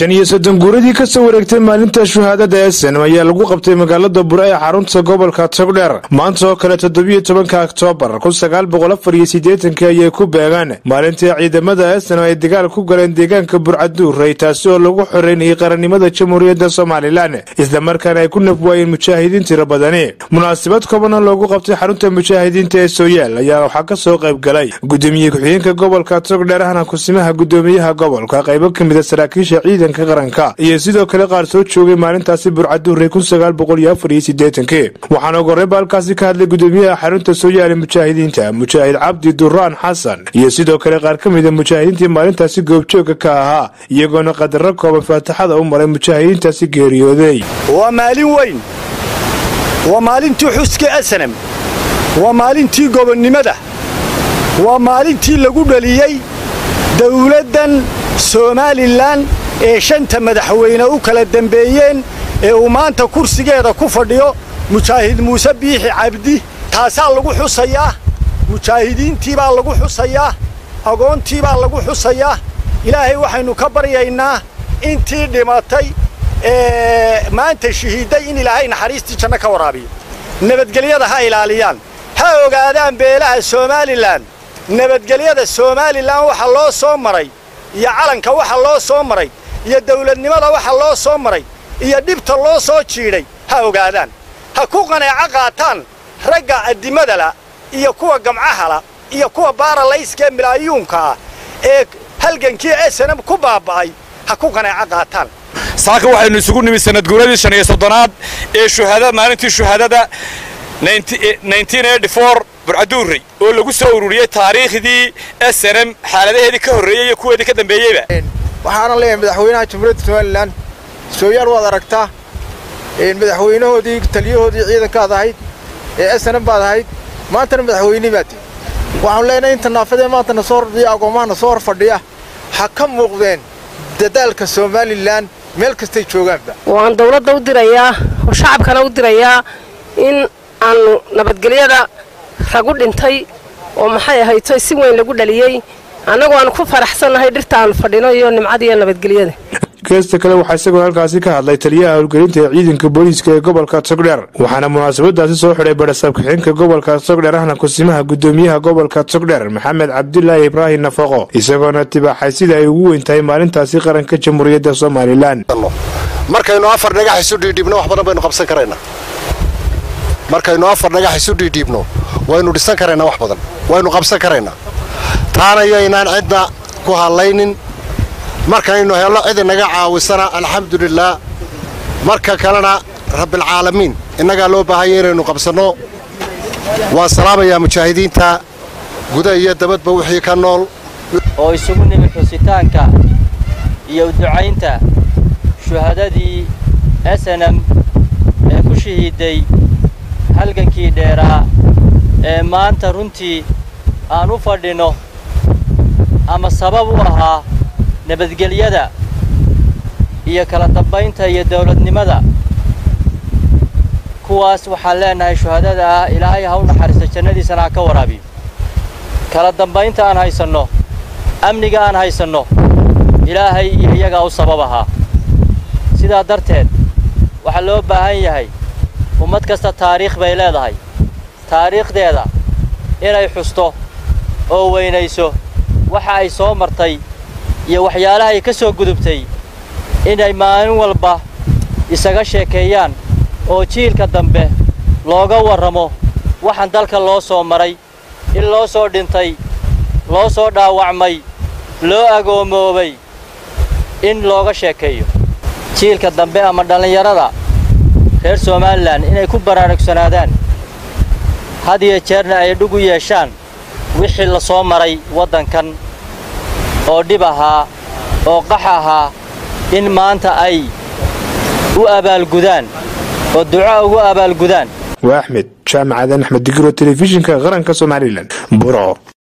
shan iyo soddon guuradii ka soo wareegtay maalinta shuhaadada eesenam ayaa lagu qabtay magaalada bure ee xarunta gobolka togdheer maanta oo kale toddobiyo tobanka oktoobar kun sagaal boqol afar iyo siddeetankii ayay ku beegaan maalintii ciidamada eesenam ay dagaal ku galeen deegaanka burcaduurey taasi oo lagu xoreynayay qarannimada jamhuuriyadda somalilan islamarkaana ay ku nafwaayeen mujaahidiin tiro badani munaasabad kooban oo loogu qabtay xarunta mujaahidiinta ee sooyaal ayaa waxaa ka soo qayb galay gudoomiye ku-xigeenka gobolka togdheer ahna kusimaha gudoomiyaha gobolka qaybo ka mida saraakiisha ciidanka qaranka iyo sidoo kale qaar soo joogay maalintaasi burcaduurey kun sagaal boqol iyo afar iyo siddeetankii waxaana ugu horreynba halkaasi ka hadlay gudoomiyaha xarunta sooyaal ee mujaahidiinta mujaahid cabdi duraan xasan iyo sidoo kale qaar ka mida mujaahidiintii maalintaasi goobjooga ka ahaa iyagoona qadaro kooban faataxada u maray mujaahidiintaasi geeriyooday waa maalin weyn waa maalintii xuska asanam waa maalintii gobonnimada waa maalintii lagu dhaliyey dawladdan somalilan ee shanta madaxweyne u kala dembeeyeen ee uu maanta kursigeeda ku fadhiyo mujaahid muuse biixi cabdi taasaa lagu xusayaa mujaahidiintii baa lagu xusayaa agoontii baa lagu xusayaa ilaahay waxaynu ka baryaynaa intii dhimatay ee maanta shahiidday in ilaahay naxariistii janno ka waraabiyo nabadgelyada ha ilaaliyaan ha ogaadaan beelaha somalilan nabadgelyada somalilan waxa loo soo maray iyo calanka waxa loo soo maray iyo dawladnimada waxa loo soo maray iyo dhibta loo soo jiidhay ha ogaadaan ha ku qaneeco qaataan ragga addimadala iyo kuwa gamcahala iyo kuwa baaralayska ee milaayuunka ah ee halgankii esanam ku baaba'ay ha ku qaneeco qaataan saaka waxaynu isugu nimid sanadguuradii shan iyo soddonaad ee shuhaadada maalintii shuhaadada burcaduurey oo lagu soo ururiyey taariikhdii snm xaaladaheedii ka horreeyey iyo kuweedii ka dambeeyeyba waxaana leeyahay madaxweynaha jamhuuriyadda somalilan sooyaal waad aragtaa madaxweynahoodii taliyahoodii ciidankaad ahayd ee snm baad ahayd maantana madaxweynii baad waxaanu leenahay inta naafadee maanta na soo hordhiya agoomaha na soo hor fadhiya ha ka muuqdeen dadaalka somalilan meel kastay joogaanba waan dawladda u dirayaa oo shacabkana u dirayaa in aanu nabadgelyada ragu dhintay oo maxay ahayto si weyn lagu dhaliyey annagu aanu ku faraxsannahay dhirta aanu fadhino iyo nimcada iyo nabadgelyada geesta kale waxaa isagoo halkaasi ka hadlay taliyaha howlgelinta ee ciidanka booliiska ee gobolka togdheer waxaana munaasabadaasi soo xidhay badhasaab ku-xigeenka gobolka togdheer ahna kusimaha gudoomiyaha gobolka togdheer maxamed cabdulaahi ibraahim nafaqo isagoona tibaaxay sida ay ugu weyn tahay maalintaasi qaranka jamhuuriyadda somalilan markaynu afar dhagax isu dhiidhiibno wax badan baynu qabsan karaynaa markaynu afar dhagax isu dhiidhiibno waynu dhisan karaynaa wax badan waynu qabsan karaynaa taana yaynaan cidna ku hadlaynin markaynu helno cid inaga caawisana alxamdulilaah marka kalena rabbilcaalamiin innagaa loo baahanya inaynu qabsanno waan salaamayaa mujaahidiinta guda iyo dabadba wixii ka nool oo isugu nimid xusitaanka iyo ducaynta shuhadadii snm ee ku shahiiday halgankii dheeraa ee maanta runtii aan u fadhinno ama sabab u ahaa nabadgelyada iyo kala dambaynta iyo dawladnimada kuwaas waxaan leenahay shuhadada ah ilaahay ha u naxariisto jannadiisana ha ka waraabiyo kala dambaynta aan haysanno amniga aan haysanno ilaahay iyo iyagaa u sabab ahaa sidaa darteed waxaa loo baahan yahay ummad kasta taariikh bay leedahay taariikhdeeda inay xusto oo weynayso waxa ay soo martay iyo waxyaalaha ay ka soo gudubtay inay maalin walba isaga sheekeeyaan oo jiilka dambe looga warramo waxaan dalka loo soo maray in loo soo dhintay loo soo dhaawacmay loo agoomoobay in looga sheekeeyo jiilka dambe ama dhallinyarada reer somalilan inay ku baraarugsanaadaan had iyo jeerna ay dhug u yeeshaan wixii la soo maray waddankan oo dhib ahaa oo qax ahaa in maanta ay u abaalgudaan oo duco ugu abaalgudaan waa axmed jaamacadan axmed digiro telefishinka qaranka somalilan buro